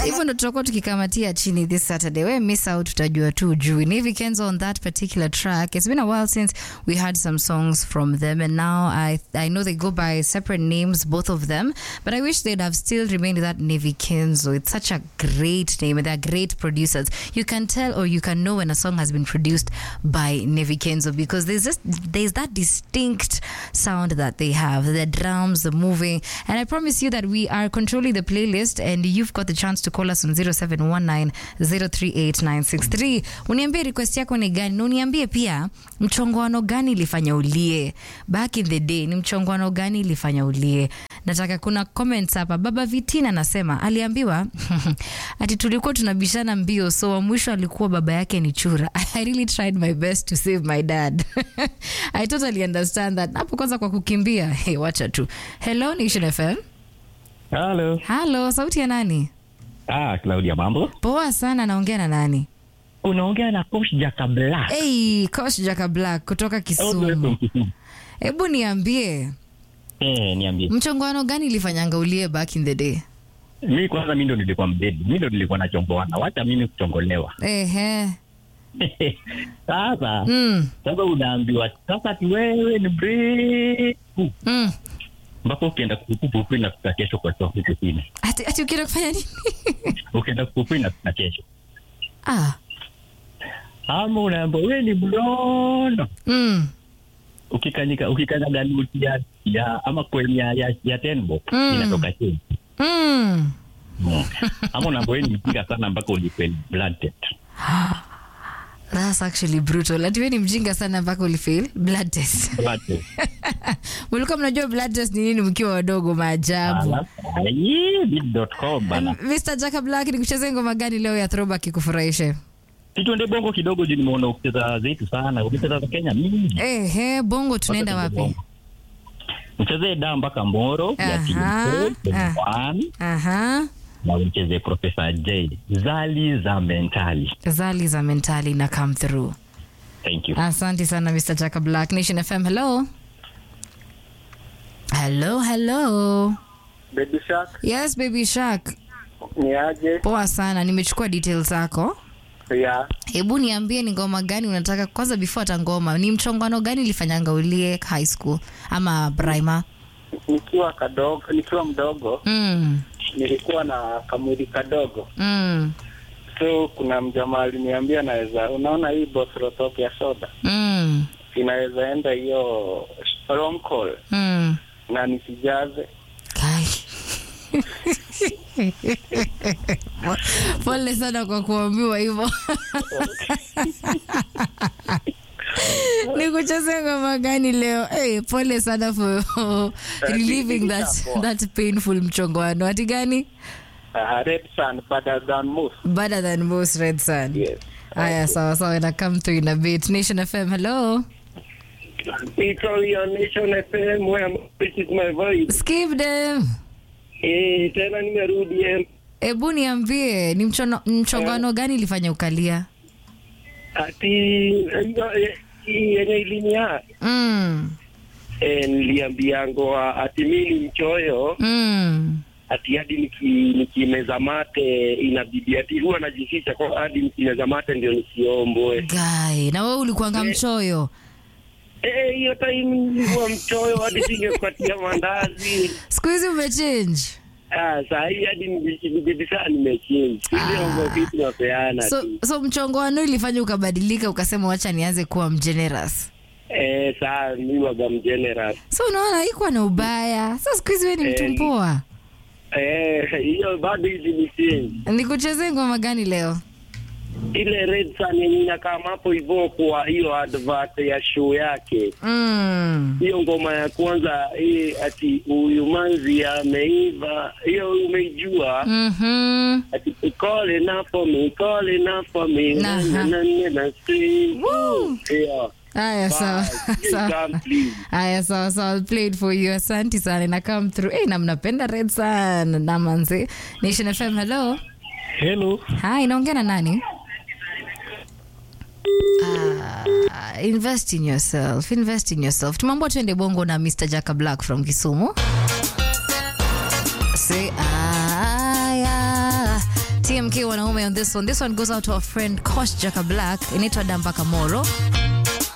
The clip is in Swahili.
hivyo ndo tutakuwa tukikamatia chini this saturday we miss out utajua tu juu Navy Kenzo on that particular track it's been a while since we had some songs from them and now i i know they go by separate names both of them but i wish they'd have still remained that Navy Kenzo it's such a great name and they're great producers you can tell or you can know when a song has been produced by Navy Kenzo because there's just there's that distinct sound that they have the drums the moving and i promise you that we are controlling the playlist and you've got the chance to call us on 0719038963 uniambie request yako ni gani na uniambie pia mchongoano gani ilifanya ulie back in the day ni mchongoano gani ilifanya ulie nataka kuna comments hapa baba vitina anasema aliambiwa ati tulikuwa tunabishana mbio so wa mwisho alikuwa baba yake ni chura i really tried my best to save my dad i totally understand that hapo kwanza kwa kukimbia hey, wacha tu hello nation fm Halo. halo sauti ya nani Ah, Claudia mambo. poa sana naongea na nani Unaongea na Coach Jaka Black. hey, coach jaka black kutoka kisumu hebu niambie Eh, niambie. mchongoano gani ilifanyanga ulie back in the day Mimi kwanza mimi ndo nilikuwa mbedi. Mimi ndo nilikuwa nachongoana. Wacha mimi kuchongolewa. ehe Sasa mm, sasa unaambiwa sasa ati wewe ni break. mm. Mpaka ukienda kupupu na kuta kesho kwa sababu huko chini. ati, ati ukienda kufanya nini Ukienda kupupu na kuta kesho. ah. Ama unaambiwa wewe ni blondo. mm. Ukikanyika ukikanyaga nuti ya, ya ama kwenye ya, ya, ya tenbo Mm. inatoka chini. Mm. Mm. Ama unaambiwa wewe ni mjinga sana mpaka ulipe blood test. That's actually brutal. Ati wewe ni mjinga sana mpaka ulifail blood test. Blood test. Mlikuwa mnajua blood test ni nini mkiwa wadogo maajabu. bit.com bana. Mr. Jaka Black ni kucheza ngoma gani leo ya throwback ikufurahishe? Tuende bongo kidogo juu nimeona ukicheza zetu sana. Ukicheza za Kenya mingi. Eh, he, bongo tunaenda Wacha tuende wapi? bongo. Mchezee da mpaka Moro ya Aha, Team ah. One Aha. na mchezee Professor J. Zali za mentali. Zali za mentali na come through. Thank you. Asante sana Mr. Jaka Black. Nation FM, hello. Hello, hello. Baby Shark Yes, baby shark. ni aje? Poa sana, nimechukua details zako. Ya hebu niambie ni ngoma gani unataka kwanza before hata ngoma ni mchongano gani ilifanyanga ulie high school ama prima nikiwa kadogo, nikiwa mdogo mm, nilikuwa na kamwili kadogo, mm, so kuna mjamaa aliniambia naweza, unaona hii bothrotop ya soda mm, inaweza enda hiyo long call mm. na nisijaze. Kai. pole sana kwa kuambiwa hivyo nikucheze ngoma gani leo hey, pole sana for relieving that, that painful mchongoano ati gani Uh, red sun better than most. better than most red sun Yes. haya sawa sawa ina come through in a bit nation fm hello Iko your nation FM where this is my voice. skip them Eh, tena nimerudi eh. hebu niambie ni mchono- mchongano gani ilifanya ukalia ati hiyo, eh, hii yenye ilinia mm, eh, niliambiango ati mi ni mchoyo mm. ati hadi niki- nikimeza mate inabidi ati huwa najificha kwa hadi nikimeza mate ndio nisiombwe. Guy, na wewe ulikuanga mchoyo Eh, hiyo time nilikuwa mchoyo hadi singepatia mandazi. siku hizi umechange Ah, saa hii hadi nibidi saa nimechange. Ile mambo vitu napeana so, tu. so mchongoano ilifanya ukabadilika ukasema wacha nianze kuwa mgenerous Eh, saa mi waga mgeneral. so unaona haikuwa na ubaya sa siku hizi we ni mtu Eh. mpoa Eh, hiyo bado hizi ni change. nikuchezee ngoma gani leo Ile red sun yenye inakaa hapo hivyo kwa hiyo advert ya show yake. mm. hiyo ngoma ya kwanza hii ati huyu manzi ameiva, hiyo umeijua? mm-hmm. Ati call enough for me, call enough for me, Nah. na na na na scream. Woo. Yeah. haya sawa Bye. sawa. Come, please. haya sawa sawa I'll play it for you asanti sana na come through hey, na mnapenda red sana na manzi nation fm hello Hello. hi naongea na nani Ah, invest in yourself invest in yourself tumeambua tuende bongo na mr jaka black from kisumu Say, aya TMK wanaume on this one. This one goes out to our friend Kosh Jaka Black. Inaitwa Dambaka Moro.